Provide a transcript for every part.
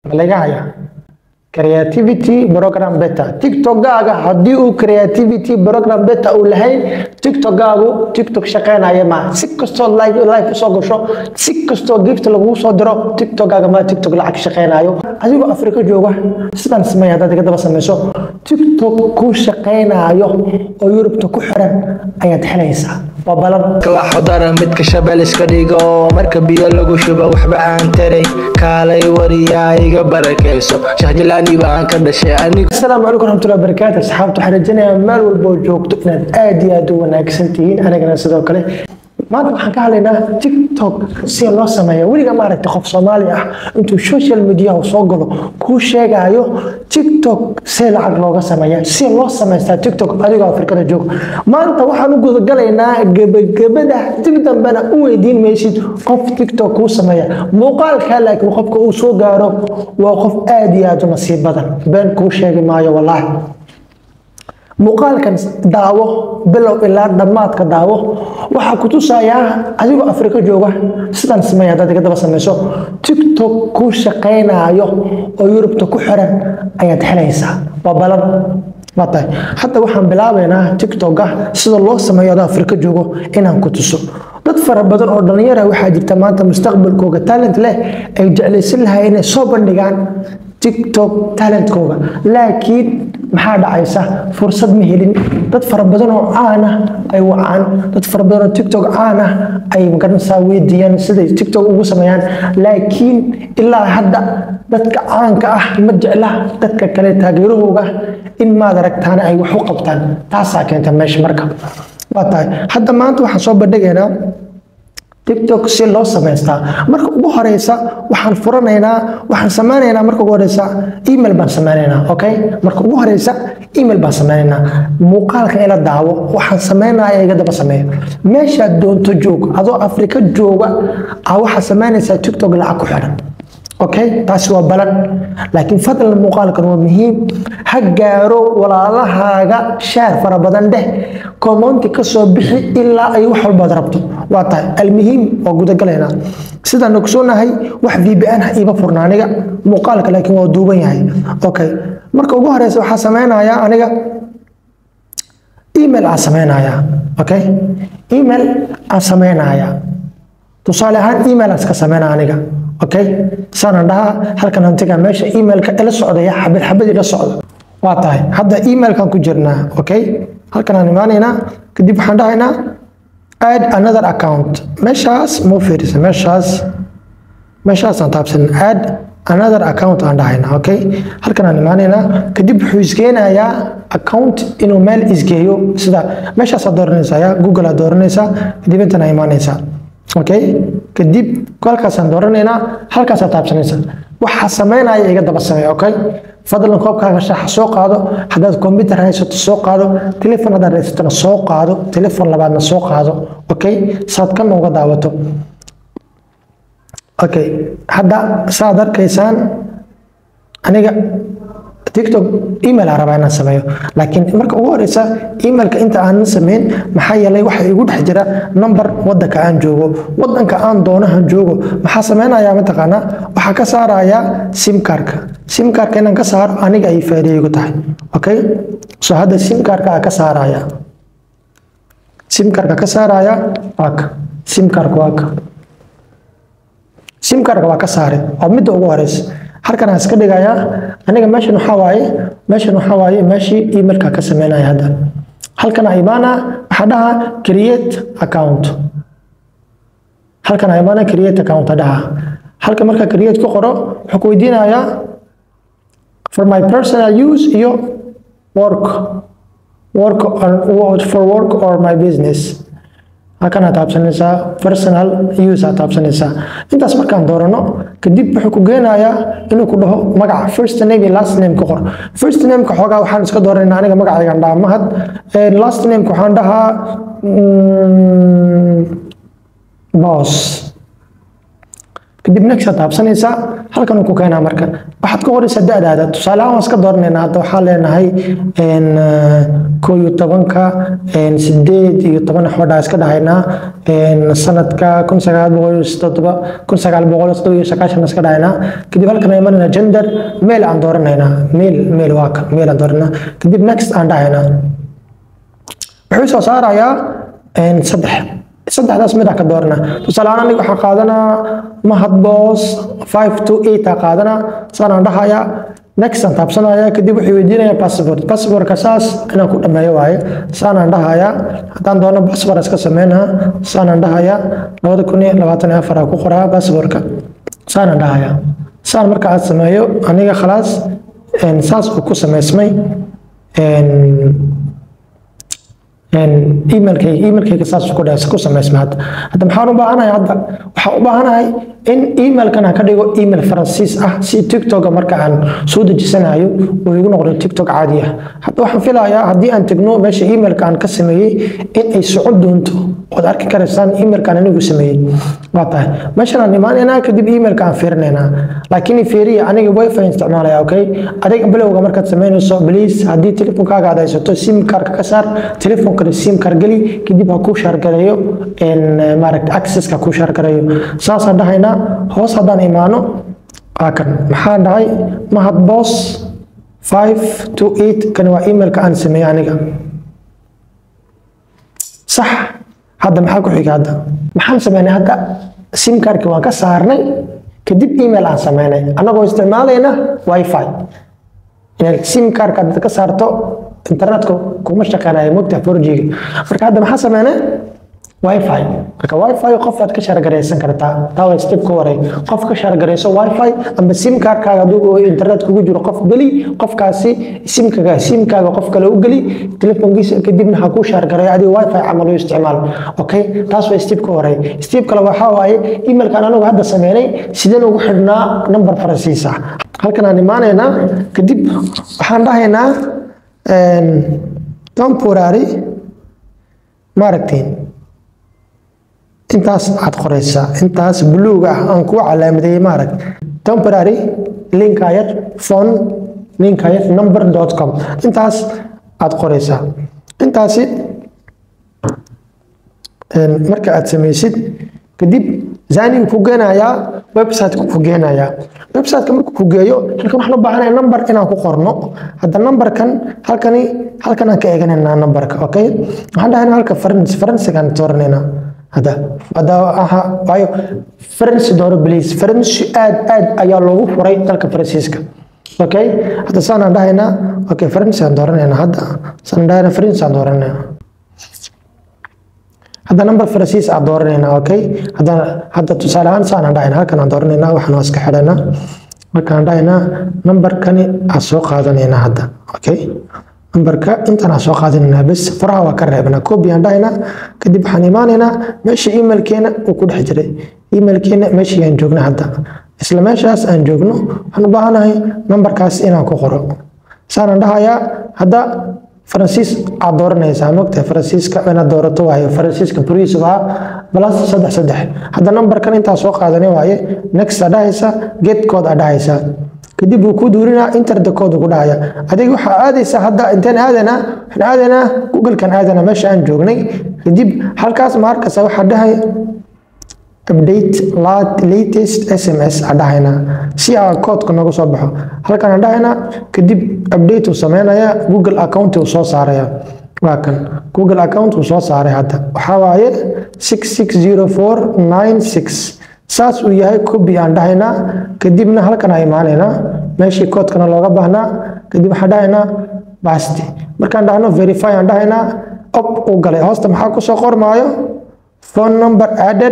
ma laga hayaa creativity program beta tiktokgaaga haddii uu creativity program beta uu lahayn tiktokgaagu tiktok shaqeynaya ma si kastoo live live usoo gasho si kastoo gift lagugu soo diro tiktokgaaga ma tiktok lacag shaqeynayo adigoo afrika jooga sidan sameeya haddaad iga daba sameyso tiktok kuu shaqeynayo oo yurubta ku xiran ayaad helaysaa waa balan kalaxodara midka shabel iska dhigo marka biyo lagu shubo waxba aan taray kaalay wariyaa iga barakayso shahjalaani baan ka dhashay anigu asalaamu calaykum waraxmatullahi wabarakaatu asxaabta waxaan rajaynayaa meel walba oo joogto inaad aad iyo aad u wanaagsan tihiin anigana sidoo kale maanta waxaan ka hadlaynaa tiktok si loo sameeyo weliga maaragtay qof soomaali ah intuu social media uu soo galo kuu sheegaayo tiktok see lacag looga sameeya si loo samaystaa tiktok adigoo afrikada joog maanta waxaan u gudagalaynaa gebagabada dib dambena u weydiin maysid qof tiktok kuu sameeya muuqaalkaa laakiin qofka uu soo gaaro waa qof aad iyo aad u nasiib badan been kuu sheegi maayo wallaahi muuqaalkan daawo bilow ilaa dhammaadka daawo waxaa ku tusayaa adigoo afrika jooga sidan sameeya haddaad iga daba sameyso tiktok kuu shaqeynaayo oo yurubta ku xiran ayaad helaysaa waa balan waa tahay hadda waxaan bilaabaynaa tiktoka sida loo sameeyo adoo afrika joogo inaan ku tuso dad fara badan oo dhallinyara waxaa jirta maanta mustaqbalkooga talent leh ay jeclaysan lahay inay soo bandhigaan tiktok talentkooga laakiin maxaa dhacaysa fursad ma helin dad fara badan oo caan ah ay wacaan dad fara badan oo tiktok caan ah ay magaranaysaa weydiiyaan siday tiktok ugu sameeyaan laakiin ilaa hadda dadka caanka ah ma jecla dadka kale taageerahooga in maad aragtaana ay wax u qabtaan taasaa keenta meesha marka waa tahay hadda maanta waxaan soo bandhigaynaa tiktok si loo samaystaa marka ugu horeysa waxaan furanaynaa waxaan sameynaynaa marka ugu horeysa email baan sameynaynaa okay marka ugu horeysa email baan sameynaynaa muuqaalka ila daawo waxaan sameynaya iga daba sameeyo meeshaad doonto joog adoo afrika jooga a waxaa sameynaysaa tiktok lacag ku xidhan okay taasi waa balan laakiin fadlan muuqaalkan waa muhiim ha gaaro walaalahaaga shaar fara badan dheh komonti ka soo bixi ilaa ay wax walbaad rabto waa tahay almuhiim waa gudagalaynaa sidaan ogsoonahay wax vbn ha iiba furna aniga muuqaalka laakiin waa duuban yahay okay marka ugu horeysa waxaa sameynayaa aniga email aan sameynayaa okay email aan sameynayaa tusaale ahaan email aan iska sameynaa aniga okay saanaan dhahaa halkan hantiga meesha emailka ila socdaya xabad xabad ila socda waa tahay hadda emailkan ku jirnaa okay halkan aan imaanaynaa kadib waxaan dhahaynaa add another account meeshaas mau fiirisa meeshaas meeshaasaan taabsan add another account aan dhahaynaa okay halkan aan imaanaynaa kadib wuxuu isgeenayaa account inuu meel isgeeyo sida meeshaasaa dooranaysaa ya google aa dooranaysaa kadib intan aa imaanaysaa okay kadib kolkaasaan dooranaynaa halkaasaa taabsanaysa waxaa sameynaya iga daba sameeya okay fadlan koobkaaga shaaxa soo qaado haddaad computer haysato soo qaado telefon haddaad haysatona soo qaado telefon labaadna soo qaado okay saad kana uga daawato okay hadda saad arkaysaan aniga tiktok email aan rabaa inaan sameeyo laakiin marka ugu horeysa emailka inta aanan sameyn maxaa yeelay waxa igu dhex jira number wadanka aan joogo wadanka aan doonahan joogo maxaa sameynayaa mataqaanaa waxaa ka saarayaa simkarka simkarka inaan ka saaro aniga ay faa'iido tahay okay so hadda simkarka aa ka saaraya simkarka ka saaraya waaka simkarka waaka simkarka waa ka saare waa midda ugu horeysa halkan aan iska dhigayaa aniga meeshan waxaa waaye meeshan waxaa waaye meeshii emailka ka sameynaya hadda halkan aa imaana waxaa dhaha create account halkan aa imaana create account dhaha halkan marka create ku qoro wuxuu ku weydiinayaa for my personal use iyo work work on, for work or my business halkan aad taabsanaysaa personal use aad taabsanaysaa intaas markaan doorano kadib wuxuu ku geenayaa inuu ku dhaho magaca first name iyo last name ku qor first nameka xoogaa waxaan iska dooranayna aniga magacaygan dhaha mahad last nameka waxaan dhahaa boss kadib next aad taabsanaysaa halkan uu ku keenaa marka waxaad ka qoraysaa da-daada tusaale ahaan waan iska dooranaynaa hadda waxaan leenahay koo iyo tobanka sideed iyo toban xodhaa iska dhahaynaa sanadka kun sagaal boqol iyo toddoba kun sagaal boqol iyo toddoba iyo sagaashan iska dhahaynaa kadib halkan aan imanayna gender mail aan dooranaynaa mail mail waa kan mail aan dooranaa kadib next aan dhahaynaa wuxuu soo saarayaa saddex saddexdaas mid ka doorana tusaale ahaan aniga waxaan qaadanaa mahad boos five to eight aa qaadanaa saanaan dhahayaa next aan taabsanaya kadib wuxuu weydiinaya passport passportka saas inaan ku dhameeyo waaye saanaan dhahayaa haddaan doono passport iska sameynaa saanaan dhahayaa labada kun iyo labaatan iyo afar aa ku qoraa passportka saanaan dhahayaa saan marka aad sameeyo aniga khalaas saas uu ku sameysmay emailkayga emailkayga saas ku dhaas ku samaysma hadda hadda maxaan u baahanahay hadda waxaan u baahanahay in emailkan aan ka dhigo email faransiis ah si tiktoka marka aan soo dejisanayo uu igu noqdo tiktok caadi ah hadda waxaan filayaa haddii aan tegno meesha emailka aan ka sameeyey in ay socon doonto ood arki karaysaan emailkan anigu sameeyey waa tahay meeshan aan imaanaynaa kadib emailka aan fiirinaynaa laakiin fiiriya aniga wifi isticmaalaya okay adiga bilowga markaad samaynayso please haddii telefonkaaga aad haysato sim karka ka saar telefonka sim kar geli kadib ha kuu shaargareeyo maaragta accesska kuu shaargareeyo saasaan dhahaynaa hoos haddaan imaano waa kan maxaan dhahay mahad boss five to eight kani waa emailka aan sameeyey aniga sax hadda maxaa ku xiga hadda maxaan sameynay hadda sim karki waan ka saarnay kadib email aan sameynay annagoo isticmaalayna wifi inaad sim karka hadad ka saarto internetka kuma shaqeynayo mogta forjiga marka hadda maxaa sameynay wifi marka wifi qof aad ka shaargaraysan kartaa taa waa step ka hore qof ka shaargarayso wifi ama sim karkaaga adigu internet kugu jiro qof geli qofkaasi simkaga simkaaga qof kale u geli telefonkiisa kadibna ha kuu shaargareeyo adiga wifi camal u isticmaal okay taas waa step ka hore step kale waxaa waaye emailkan anagu hadda sameynay sideen ugu xidhnaa number faransiis ah halkan aan imaanaynaa kadib waxaan dhahaynaa temporary maaragtiin intaas aad qoraysaa intaas buluuga ah aan kuu calaamadeeyey maarag temporary linkayar phone linkayar number dot com intaas aad qoraysaa intaasi marka aad samaysid kadib zanigu ku geenayaa websiteka ku geenayaa websiteka markuu ku geeyo halkan waxaan u baahanaya number inaan ku qorno hadda numberkan halkani halkan aan ka eeganaynaa numberka okay waxaan dhahaynaa halka farans faransigaan dooranayna hadda hadda aha waayo faransi dooro please faransi aad aad ayaa loogu furay dalka faransiiska okay hadda saanaan dhahaynaa okay faransi aan dooranaynaa hadda saan dhahaynaa faransi aan dooranaynaa hadda number faransiis aan dooranaynaa okay hadda hadda tusaale ahaan saan aan dhahaynaa halkan aan dooranaynaa waxaan waa iska xidhaynaa markaan dhahaynaa numberkani aan soo qaadanaynaa hadda okay numberka intaan aan soo qaadanaynaa bes faraha waa ka reebnaa copy aan dhahaynaa kadib waxaan imaanaynaa meesha emailkeena uu ku dhex jiray emailkeena meeshii aan joogna hadda isla meeshaas aan joogno waxaan u baahanahay numberkaas inaan ku qoro saanaan dhahayaa hadda faransiis aad dooranaysaa mogtahay faransiiska inaad doorato waaye faransiiska buriis waa balas saddex saddex hadda numberkan intaa soo qaadanay waaye next aa dhahaysa get code aa dhahaysaa kadib wuu ku duurinaa internet code ku dhahaya adiga waxaa aadaysaa hadda intaan aadanaa waxaan aadanaa googlekan aadanaa meesha aan joognay kadib halkaas ma arkaysa waxaa dhahay update latest sms aa dhahaynaa si aa koodka nooga soo baxo halkan aan dhahaynaa kadib update uu sameynaya google account uu soo saaraya waa kan google account uu soo saaray hadda waxaa waaye six six zero four nine six saas uu yahay copy aan dhahaynaa kadibna halkan aan imaanaynaa meeshii koodkana looga baahnaa kadib waxaan dhahaynaa basti markaan dhahno verify aan dhahaynaa op uu galay hoosta maxaa kusoo qormaayo phone number added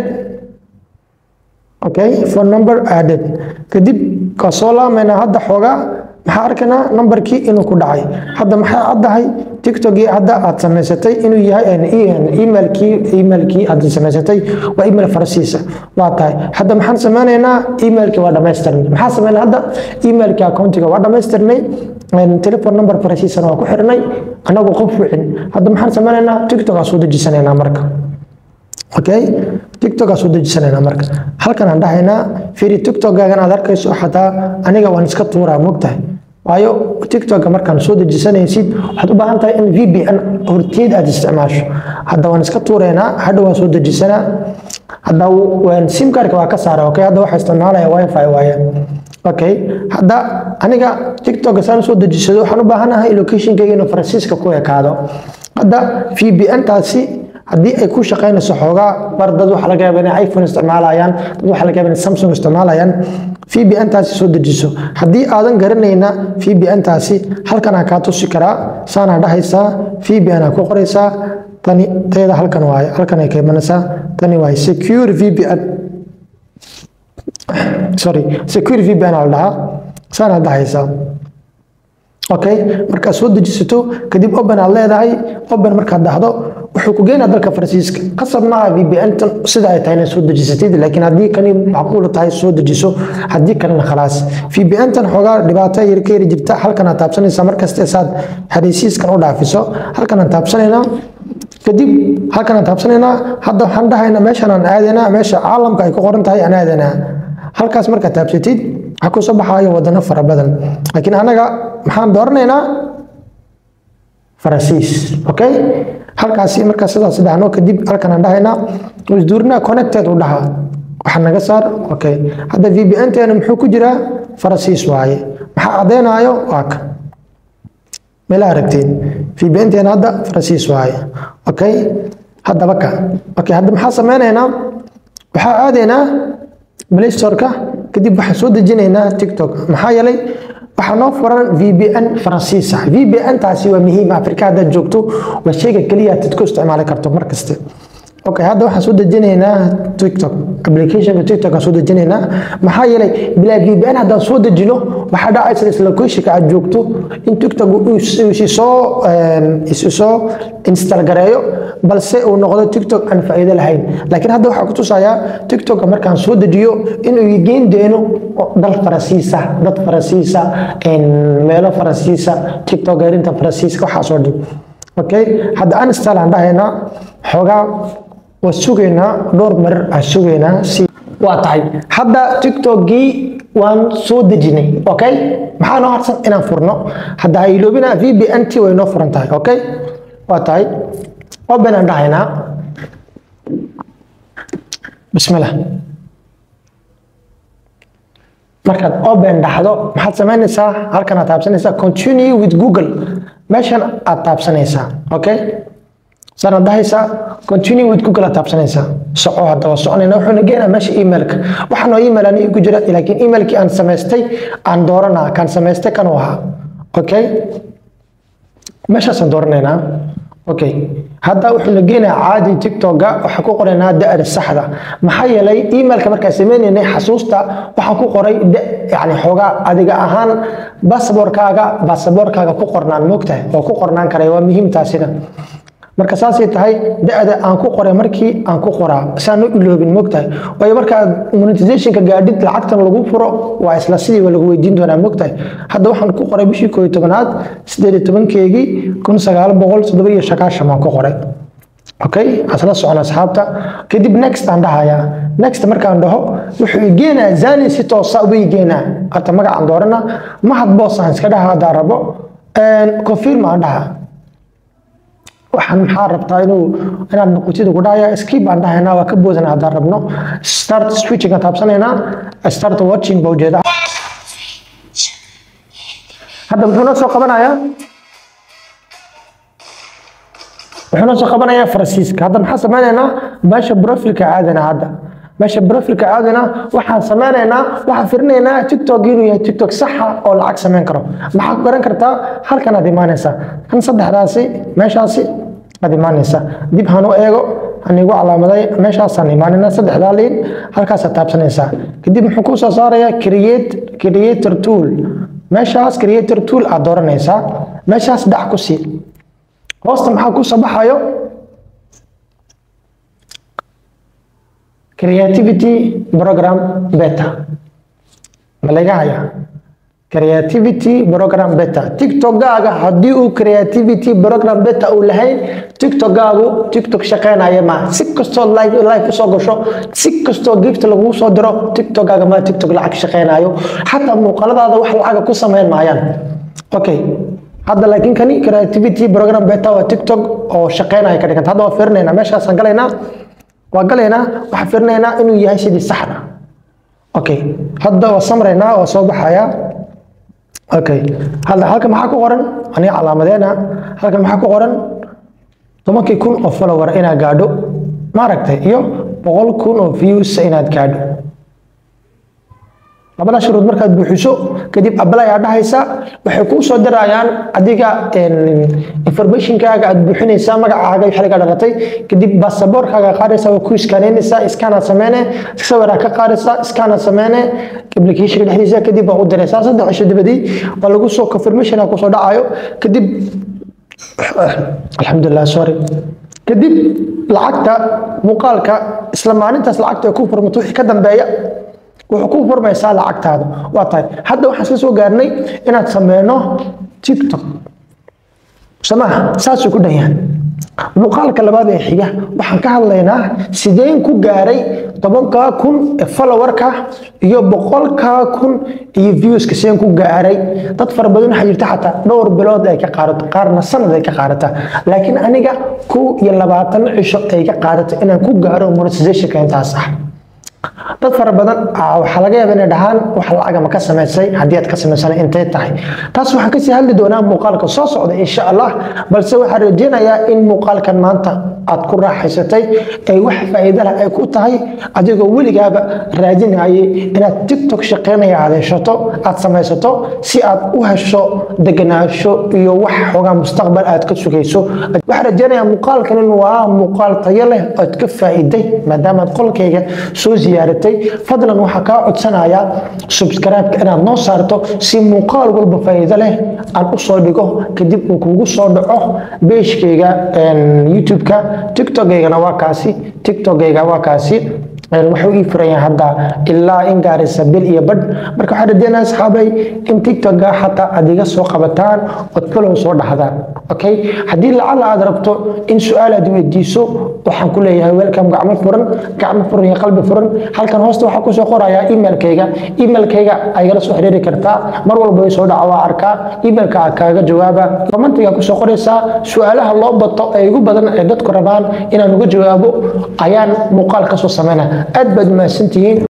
okay phone number added kadib ka soo laamaynaa hadda xoogaa maxaa arkaynaa numberkii inuu ku dhacay hadda maxay caddahay tiktokii hadda aad samaysatay inuu yahay emailkii emailkii aad samaysatay waa email faransiisa waa tahay hadda maxaan sameynaynaa emailkii waa dhamaystirnay maxaa sameynaa hadda emailkii accountiga waa dhamaystirnay telephone number faransiisana waa ku xirnay anagoo qof wicin hadda maxaan sameynaynaa tiktok aan soo dejisanaynaa marka okay tiktok aan soo dejisanayna marka halkan aan dhahaynaa fiiri tiktokgaagan aad arkayso xataa aniga waan iska tuuraa mogtahay waayo tiktoka markaan soo dejisanaysid waxaad u baahan tahay in vpn horteed aad isticmaasho hadda waan iska tuureynaa hadha waan soo dejisanaa hadda simkarka waa ka saara okay hadda waxaa isticmaalaya wifi waaye okay hadda aniga tiktok saan soo dejisado waxaan u baahanahay locationkayga inuu faransiiska ku ekaado hadda vpn taasi haddii ay ku shaqaynayso xoogaa bar dad waxaa laga yaaba inay iphone isticmaalayaan dad waxaa laga yaaba inay samsung isticmaalayaan vpn taasi soo dejiso haddii aadan garanayna vpn taasi halkanaa kaa tusi karaa saanaa dhahaysaa vpn aa ku qoraysaa tani teeda halkan waaye halkan ay ka imanaysaa tani waaye secure vpn sorry secure vpn aa la dhahaa saanaa dhahaysaa okay markaad soo dejisato kadib open aad leedahay open markaad dhahdo wuxuu ku geynaa dalka faransiiska qasab maaha vpn tan sida ay tahay inaad soo dejisatid laakiin haddii kani macquul tahay soo dejiso haddii kalena khalaas vpn tan xoogaa dhibaato yar ka yari jirta halkan aad taabsanaysaa markasta saad xariisiiskan u dhaafiso halkan aan taabsanaynaa kadib halkan aan taabsanaynaa hadda waxaan dhahaynaa meeshan aan aadaynaa meesha caalamka ay ku qoran tahay aan aadaynaa halkaas markaad taabsatid waxaa kusoo baxaayo wadano fara badan laakiin anaga maxaan dooranaynaa faransiis okay halkaasi markaa sidaas dhahno kadib halkan aan dhahaynaa isduurinaa connected u dhaha waxa naga saar okay hadda vpn teena muxuu ku jiraa faransiis waaye maxaa cadeynaayo waa kan meel aragteen vpn teena hadda faransiis waaye okay haddaba ka okay hadda maxaa sameynaynaa waxaa aadaynaa play storeka kadib waxaan soo dejinaynaa tiktok maxaa yeelay waxaa noo furan vpn faransiis ah vpn taasi waa muhiim afrika haddaad joogto waa shayga keliya aad ku isticmaali karto mar kaste okay hadda waxaan soo dejinaynaa tiktok applicationka tiktok aan soo dejinaynaa maxaa yeelay bilaa vpn haddaan soo dejino waxaa dhacaysa isla locationka aad joogto in tiktok isisoo isisoo install gareeyo balse uu noqdo tiktok aan faa'iido lahayn laakiin hadda waxaa ku tusayaa tiktok markaan soo dejiyo inuu geyn doono dal faransiisa dad faransiisa meelo faransiisa tiktok gaarinta faransiiska waxaasoo dhan okay hadda uninstall aan dhahaynaa xoogaa waa sugaynaa dhowr marar aan sugaynaa si waa tahay hadda tiktokgii waan soo dejinay okay maxaa noo harsan inaan furno hadda ha iloobina vpn t way noo furan tahay okay waa tahay open aan dhahaynaa bismillah markaad open dhaxdo maxaad samaynaysaa halkan aad taabsanaysaa continue with google meeshan aad taabsanaysaa okay saanaad dhahaysaa continue with google aad taabsanaysaa soco hadda waa soconayna wuxuuna geenaa meesha emailka waxaa noo email aniga ku jira laakiin emailkii aan samaystay aan dooranaa kaan samaystay kan u ahaa okay meeshaasaan dooranaynaa okay hadda wuxuu na geenayaa caadi tiktoka waxaa ku qoraynaa da-da saxda maxaa yeelay emailka markaan sameynaynay xasuusta waxaan ku qoray yani xoogaa adiga ahaan basaboorkaaga basaboorkaaga ku qornaan moogtahay oo ku qornaan karay waa muhiim taasina marka saasay tahay da-da aan ku qoray markii aan ku qoraa saan u iloobin mogtahay waayo markaad monetizationka gaadhid lacagtan lagu furo waa isla sidii waa lagu weydiin doonaa mogtahay hadda waxaan ku qoray bishii koo iyo tobanaad sideed iyo tobankeegii kun sagaal boqol toddoba iyo sagaashan baan ku qoray okay asla socon asxaabta kadib next aan dhahayaa next markaan dhaho wuxuu igeenaa zani si toosa uba igeenaa hata magacaan doorana mahad boos aan iska dhaha haddaan rabo confirm aan dhaha waxaan maxaa rabtaa inuu inaad noqotid ugu dhahaya skip aan dhahaynaa waa ka boodana haddaan rabno start switching aan taabsanaynaa start watching baa ujeeda hadda muxuu noo soo qabanayaa wuxuu noo soo qabanayaa faransiiska hadda maxaa sameynaynaa meesha profilka aadana hadda meesha profilka aadana waxaan sameynaynaa waxaan firinaynaa tiktok inuu yahay tiktok saxa oo lacag sameyn karo maxaa ku garan kartaa halkan aad imaanaysaa kan saddexdaasi meeshaasi aad imaanaysaa dib han u eego han igu calaamaday meeshaasaan imaanayna saddexdaa liin halkaasaad taabsanaysaa kadib muxuu kuu soo saarayaa create creator tool meeshaas creator tool aad dooranaysaa meeshaas dhac ku sii hoosta maxaa ku soo baxayo creativity program beta ma laga hayaa creativity program beta tiktokgaaga haddii uu creativity program beta uu lahayn tiktokgaagu tiktok shaqeynaya ma si kastoo live live usoo gasho si kastoo gift lagugu soo diro tiktokgaaga ma tiktok lacag shaqeynayo xataa muuqaaladaada wax lacaga ku sameyn maayaan okay hadda laakiin kani creativity program beta waa tiktok oo shaqeynaya ka dhiganta hadda waa fiirinaynaa meeshaasaan galaynaa waa galaynaa waxaan fiirinaynaa inuu yahay sidii saxda okay hadda waa samraynaa waa soo baxayaa okay hadda halkan maxaa ku qoran aniga calaamadeena halkan maxaa ku qoran tobankii kun oo follower inaad gaadho maaragtay iyo boqol kun oo views inaad gaadho labada shuruud markaad buuxiso kadib apply aad dhahaysa waxay kuu soo dirayaan adiga informationkaaga aad buuxinaysaa magacaaga iyo xiliga dhalatay kadib baasaboorkaaga qaadaysa waa ku iskaaneynaysaa iskaanaad sameyne sawiraa ka qaadaysaa iskaanaad sameyne applicationka dhexdiisa kadib waa u diraysaa saddex cisho dibadii waa lagu soo confirmation kusoo dhacayo kadib alxamdulilah sorry kadib lacagta muuqaalka isla maalintaas lacagta ay ku furmato wixii ka dambeeya wuxuu ku furmaysaa lacagtaada waa tahay hadda waxaan isla soo gaarnay inaad sameyno tiktok samaha saasuu ku dhan yahay muuqaalka labaad ee xiga waxaan ka hadlaynaa sideen ku gaaray tobankaa kun ee followerka iyo boqolkaa kun iyo viewska sideen ku gaaray dad fara badan waxaa jirta xataa dhowr bilood ay ka qaadato qaarna sanad ay ka qaadataa laakiin aniga kow iyo labaatan cisho ay ka qaadato inaan ku gaaro monetizationka intaas ah dad fara badan waxaa laga yaaba inay dhahaan wax lacaga ma ka samaysay haddii aad ka samaysana intay tahay taas waxaan kasii hadli doonaa muuqaalka soo socda insha allah balse waxaan rajeynayaa in muuqaalkan maanta aad ku raaxaysatay ay wax faa'iido leh ay ku tahay adigoo weligaaba raadinayay inaad tiktok shaqeynaya aad heshato aad samaysato si aad u hesho deganaansho iyo wax xoogaa mustaqbal aad ka sugayso waxaan rajeynayaa muuqaalkan in waa muuqaal tayo leh ood ka faa'iiday maadaama aad qolkayga soo ziyaaratay fadlan waxaa kaa codsanayaa subscribe inaad noo saarto si muuqaal walba faa'iido leh aan u soo dhigo kadib uu kugu soo dhaco beeshkayga youtube-ka tiktokaygana waa kaasi tiktokayga waa kaasi wuxuu ii furan yahay hadda ilaa in gaaraysa bil iyo badh marka waxaan rajeynaya asxaabay in tiktoka xataa aad iga soo qabataan ood follow soo dhahdaan okay haddii lacala aad rabto in su-aal aad weydiiso waxaan ku leeyahay welcome gacmo furan gacmo furan iyo qalbi furan halkan hoosta waxaa kusoo qorayaa emailkayga emailkayga aygala soo xiriiri kartaa mar walba way soo dhaca waa arkaa emailka kaaga jawaaba commentiga kusoo qoraysaa su-aalaha loo bato ee igu badan ee dadku rabaan inaan uga jawaabo ayaan muuqaal kasoo sameynaa aad baad mahadsantihiin